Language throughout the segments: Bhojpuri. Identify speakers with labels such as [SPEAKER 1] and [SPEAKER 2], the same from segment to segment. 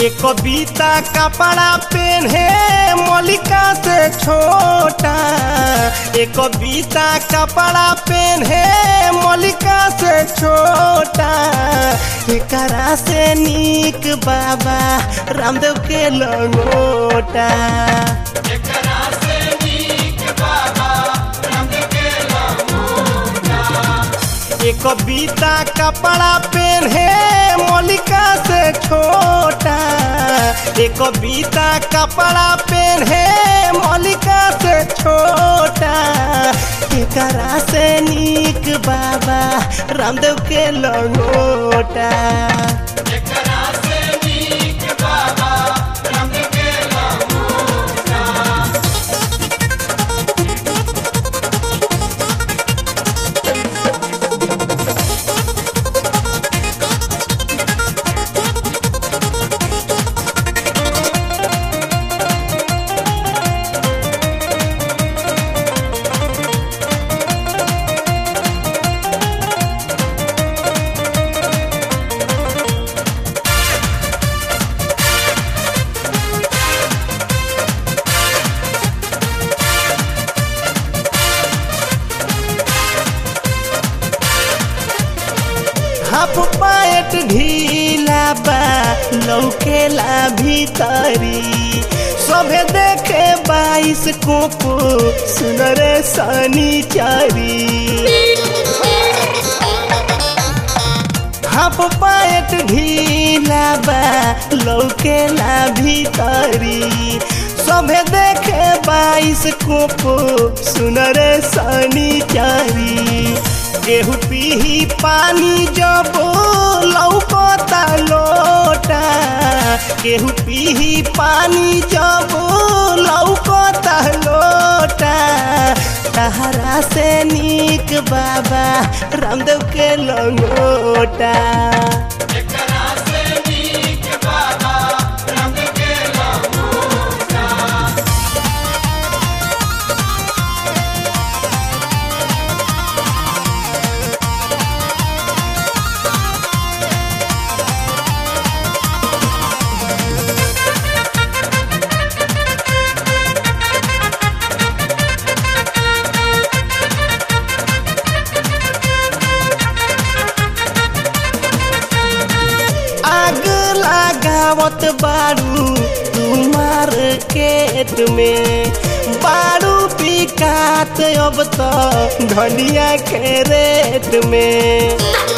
[SPEAKER 1] एक कविता कपड़ा पेन्हे मलिका से छोटा एक कविता कपड़ा पेन्हे मलिका से छोटा एकरा से नीक बाबा रामदेव के लंगोटा एक कविता कपड़ा पेन्हे मलिका से छोटा एक कविता कपड़ा पेन्हे मलिका से छोटा एकरा से नीक बाबा रामदेव के लंगोटा हाफ पैंट ढीला बा लौकेला भीतरी सभे देखे बाईस कोको सुनरे सनीचारी हाफ पैंट ढीला बा लौकेला भीतरी सभे देखे बाईस कोको सुनरे सनीचारी गेहूँ पीही पानी जब लौकता लोटा गेहूँ पीही पानी जब लौकता लोटा तहरा से नीक बाबा रामदेव के लंगोटा आग लगावत बारू तुम्हार केट में बारू पिकात अब तो धनिया के रेट में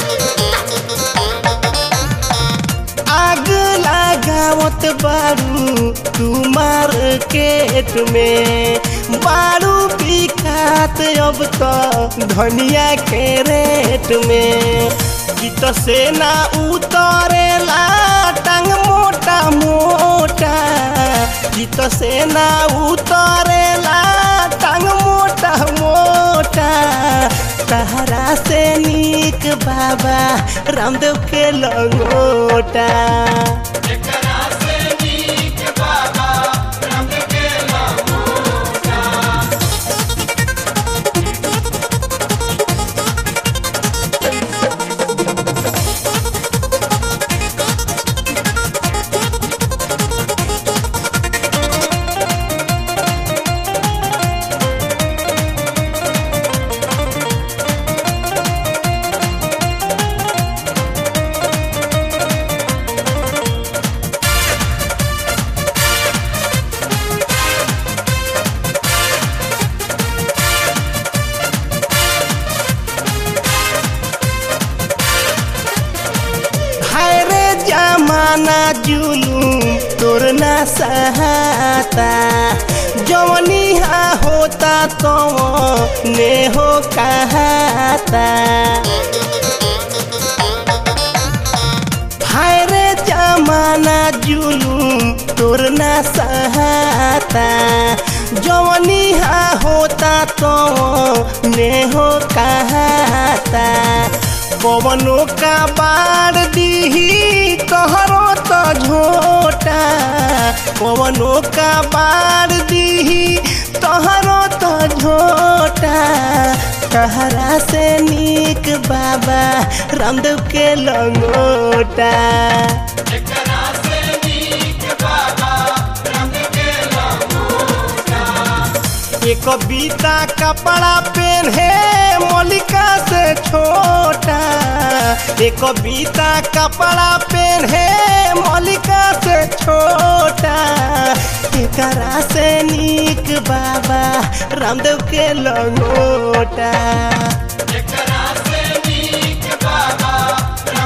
[SPEAKER 1] आग लगावत बारू तुम्हार केट में बारू पिकात अब तो धनिया के रेट में गीत से ना उतरेला टांग मोटा मोटा गीत से ना उतरेला टांग मोटा मोटा तहरा से नीक बाबा रामदेव के लंगोटा हाय रे जमाना जुलूम तोर ना सहाता जवनी हा होता तो ने हो कहाता हाय रे जमाना जुलूम तोर ना सहाता जवनी हा होता तो ने हो कहाता पवनों का बाढ़ दीही तोहरो तो झोटा पवनों का बाढ़ दीही तोहरो तो झोटा तहरा से नीक बाबा रामदेव के लंगोटा
[SPEAKER 2] एकरा से नी
[SPEAKER 1] एक बीता कपड़ा पेन्हे मलिका से छोटा एक बीता कपड़ा पेन्हे मलिका से छोटा एकरा से नीक बाबा रामदेव के लंगोटा
[SPEAKER 2] एकरा से नीक बाबा